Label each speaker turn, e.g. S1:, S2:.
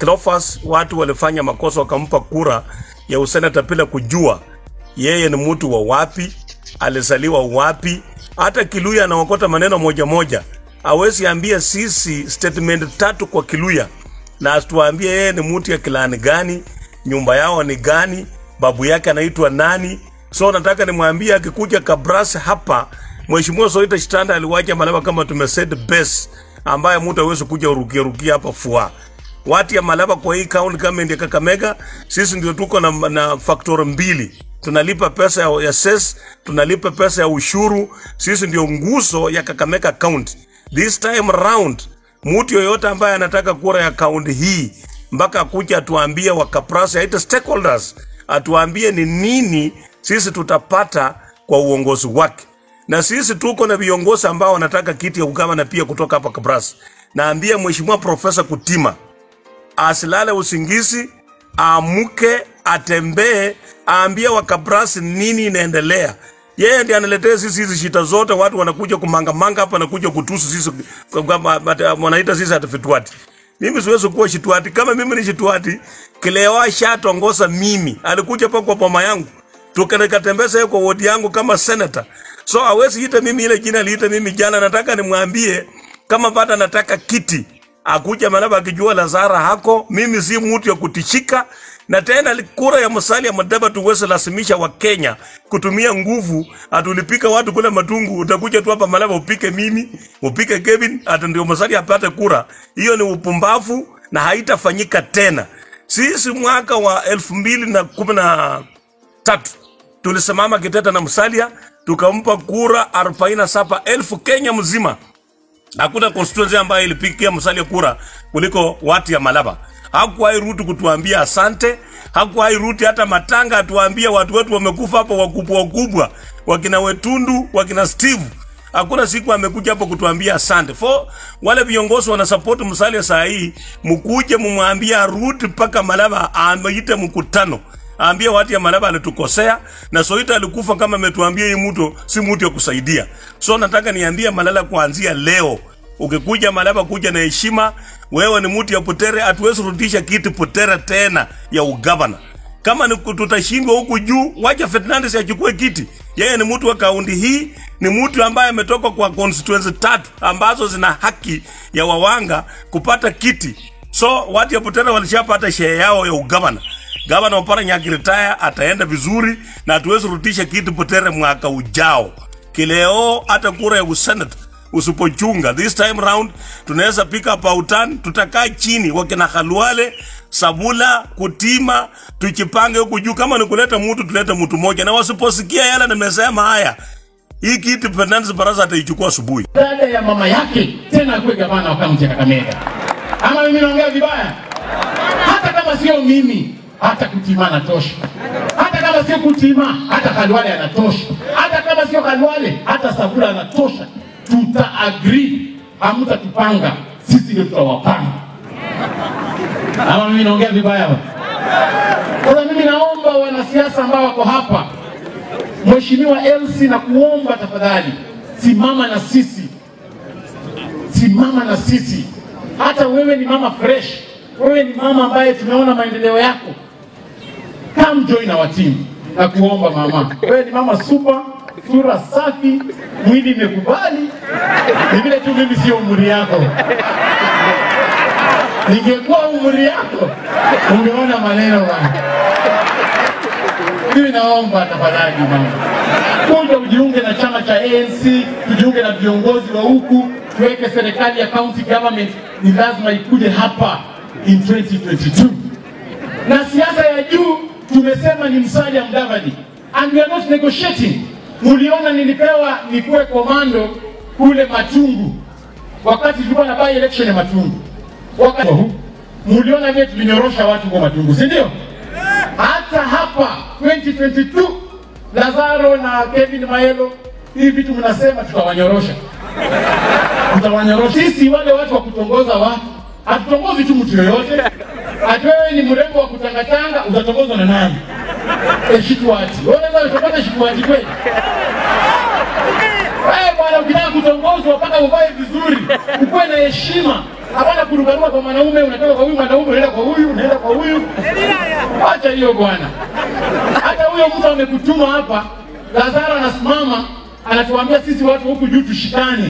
S1: Cleophas watu walifanya makosa wakampa kura ya usenata bila kujua yeye ni mtu wa wapi, alizaliwa wapi. Hata Kiluya anaokota maneno moja moja, awezi ambia sisi statement tatu kwa Kiluya na asituambie yeye ni mtu ya kilani gani, nyumba yao ni gani, babu yake anaitwa nani. So nataka nimwambie akikuja Kabras hapa, Mheshimiwa Soita Shitanda aliwacha Malaba kama tumesaid base, ambaye mtu hawezi kuja urukia rukia hapa fua watu ya Malaba kwa hii county government ya Kakamega, sisi ndio tuko na, na factor mbili tunalipa pesa ya, ya ses, tunalipa pesa ya ushuru. Sisi ndio nguzo ya Kakamega county. This time round, mtu yoyote ambaye anataka kura ya kaunti hii mpaka akuja atuambie wakaprasa aite stakeholders, atuambie ni nini sisi tutapata kwa uongozi wake, na sisi tuko na viongozi ambao wanataka kiti ya ugavana pia kutoka hapa Kabras. Naambia Mheshimiwa Profesa Kutima asilale usingizi, amuke, atembee, aambie wakabrasi nini inaendelea. Yeye ndiye analetea sisi hizi shida zote, watu wanakuja kumangamanga hapa, nakuja kutusu sisi, kama- ata- wanaita sisi atafituati. Mimi siwezi kuwa shituati. Kama mimi ni shituati, Kileo shatongoza mimi, alikuja pa kwa boma yangu tukanekatembeza yeye kwa wodi yangu kama senator. So hawezi ita mimi ile jina aliita mimi jana. Nataka nimwambie kama bado anataka kiti akuja Malaba akijua Lazara hako, mimi si mtu ya kutishika. Na tena kura ya Musalia Mudavadi tuweze lazimisha wa Kenya kutumia nguvu, atulipika watu kule Matungu, utakuja tu hapa Malaba upike mimi, upike Kevin, ata ndio Musalia apate kura. Hiyo ni upumbavu na haitafanyika tena. Sisi mwaka wa elfu mbili na kumi na tatu tulisimama Kiteta na Musalia tukampa kura arobaini na saba elfu Kenya mzima. Hakuna constituency ambayo ilipigia Musalia kura kuliko watu ya Malaba. Hakuwahi Ruto kutuambia asante, hakuwahi Ruto hata matanga atuambia watu wetu wamekufa hapo wakubwa wakubwa, wakina Wetundu, wakina Steve. Hakuna siku amekuja hapo kutuambia asante. For wale viongozi wana support Musalia saa hii, mkuje mumwambie arudi mpaka Malaba ameite mkutano aambie watu ya Malaba alitukosea na Soita alikufa kama ametuambia hii mtu si mtu ya kusaidia. So nataka niambie Malala kuanzia leo, ukikuja Malaba kuja na heshima. Wewe ni mtu ya Putere, hatuwezi rudisha kiti Putere tena ya ugavana. Kama ni tutashindwa huku juu, wacha Fernandes achukue kiti. Yeye ni mtu wa kaunti hii, ni mtu ambaye ametoka kwa constituency tatu ambazo zina haki ya wawanga kupata kiti. So watu ya Putere walishapata share yao ya ugavana. Gavana Oparanya akiretire ataenda vizuri na hatuwezi rudisha kiti Butere mwaka ujao. Kileo hata kura ya usenate usipochunga this time round, tunaweza pick up autan, tutakaa chini wakina Khalwale, Sabula, Kutima, tujipange huku juu. Kama ni kuleta mtu tulete mtu moja, na wasiposikia yale nimesema haya, hii kiti Fernandes Barasa ataichukua asubuhi.
S2: dada ya mama yake tena akuwe gavana wa kaunti ya Kakamega. Ama mimi naongea vibaya? Hata kama sio mimi, hata Kutima anatosha. Hata kama sio Kutima, hata Khalwale anatosha. Hata kama sio Khalwale, hata Sabula anatosha. Tuta agree, hamtatupanga sisi, ndio tutawapanga. Ama mimi naongea vibaya? ba? Sasa mimi naomba wanasiasa ambao wako hapa Mheshimiwa Elsi, na kuomba tafadhali, simama na sisi, simama na sisi. Hata wewe ni mama fresh, wewe ni mama ambaye tumeona maendeleo yako, come join our team. Na kuomba mama, wewe ni mama super, sura safi, mwili imekubali. Ni vile tu mimi sio umri yako. Ningekuwa umri yako, ungeona maneno bana. Mimi naomba tafadhali mama, kuja ujiunge na chama cha ANC, tujiunge na viongozi wa huku, tuweke serikali ya county government. Ni lazima ikuje hapa in 2022 na siasa ya juu tumesema ni Musalia Mudavadi and we are not negotiating. Muliona nilipewa nikuwe komando kule Matungu wakati tulikuwa na by election ya Matungu, wakati huu muliona vile tulinyorosha watu kwa Matungu, si ndio? hata hapa 2022 Lazaro na Kevin Maelo, hivi vitu mnasema tutawanyorosha, tutawanyorosha. Sisi wale watu wa kutongoza watu, hatutongozi tu mtu yoyote. Ati wewe ni mrembo wa kutangatanga, utatongozwa na nani? E, shituati. Wewe unaweza kutongoza shituati kweli? Wewe bwana, ukitaka kutongozwa mpaka uvae vizuri, ukuwe na heshima, Hapana kurukaruka kwa mwanaume, unatoka kwa huyu mwanaume unaenda kwa huyu, unaenda kwa huyu. Acha hiyo bwana. Hata huyo mtu amekutuma hapa, Lazaro anasimama anatuambia sisi watu huku juu tushikane.